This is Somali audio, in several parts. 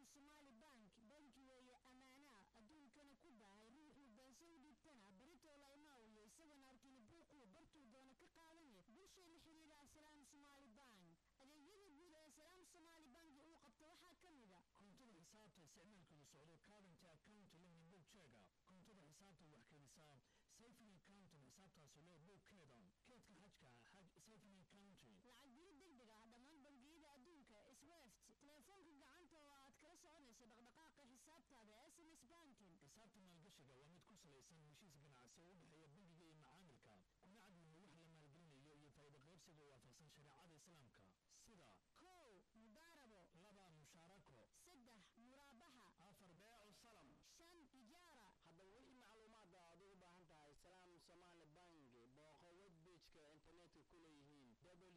somaali bank banki weeye ammaanaa adduunkana ku baahay ruuxuu baanse u dhiibtana baritoola imaawiyo isagana arkini buuquu bartuu doona ka qaadani bulshay la xiriira asalaam somaali bank adeegyada guud ee salaam somaali banki uu qabta waxaa ka mid a koontada xisaabta isticmaalkooda socdo current account lehna boogjeega koontada xisaabta wax keenisa saving account xisaabtaasi leh boogkeeda keedka xajka xaj saving account lacag diri degdeg ah dhammaan bangiyada adduunka swift teleefoonka gacanta oo aad kala soconayso dhaqdhaqaaqa xisaabtaada s m s banking xisaabta maalgashiga waa mid ku salaysan heshiis ganacsi oo u dhexeeya bangiga iyo macaamilka kuna cadweyne wax la maalgelinayo iyo faa'iido qaybsiga waafaqsan shareecada islaamka sida kow mudaarabo laba mushaarako saddex muraabaxa afar beecu salam shan ijaara haddaba weli macluumaadda aad ugu baahan tahay salaam somaali bank booqo webbageka internetka ku leeyihiin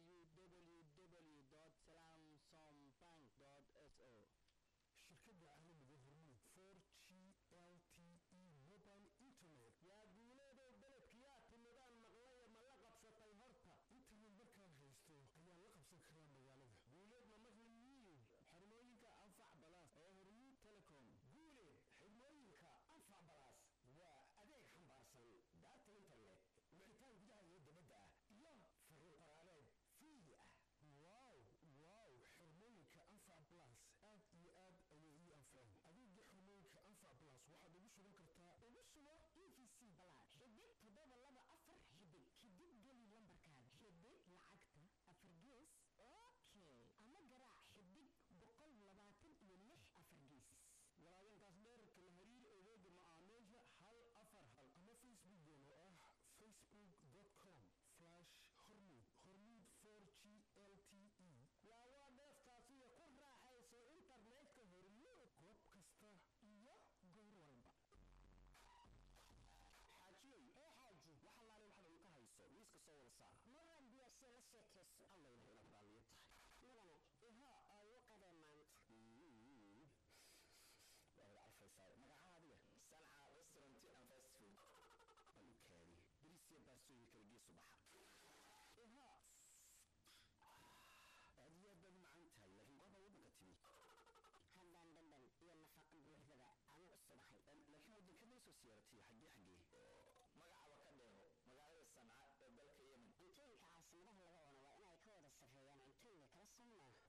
www salaam som bank s o shirkadda caalamiga hormuud for g l t e mobile internet yaa guuleedow beledkiyaa timidaan maqlaya ma la qabsatay horta internet markaan haysto ayaan la qabsan karaa magaalada guuleed ma maqli miyu xirmooyinka anfac balaas ee hormuud telecom guuleed xirmooyinka anfac balaas waa adeeg xambaarsan daarta internet wicitaan gudaha iyo dibadda ah iyo fariin qoraaneed fiidi ah wow wow xirmooyinka anfac blas aad iyo aad ayay ii anfaceen adeega xirmooyinka anfac blas waxaad ugu sugan kartaa ugu sugo e v c balaad xidig toddoba laba afar xidig xidig geli lambarkaada xidig lacagta afar gees okay ama garaac xidig boqol labaatan iyo lix afar gees walaagantaas dheerka la hariir adeega macaamiisha hal afar hal ama facebookgeena oo ah facebook com flash hormuud hormuud for g l t e yaa waa dheeftaasiyo ku raaxayso internetka hormuud goob kasta iyo goor walba xaajiyey ee xaaji wax allaale waxaad cunto hayso miiska soo wada saar maraan diyaarse la sheekayso allayna inaad raaliyo tahay mudane ihaa ayu qadee maanta waad carfaysaa magacaha adiga sanca restaurant and fast food balukaadi bariisiya baastooyin kala geesu baxa ihaa aad iyo aad baad u macaan tahay laakiin gooba waddanka timi haddaan dhadhan iyo nafaqa buuxdaba aan u subaxay laakiin waddankada soo siyaaratay xaggee xaggee magacaba ka dheeho magaalada sanca ee dalka yemen cuntooyinka caasimadaha laga cuno waa inay ka wada sarreeyaan cuntooyinka kala soo maaha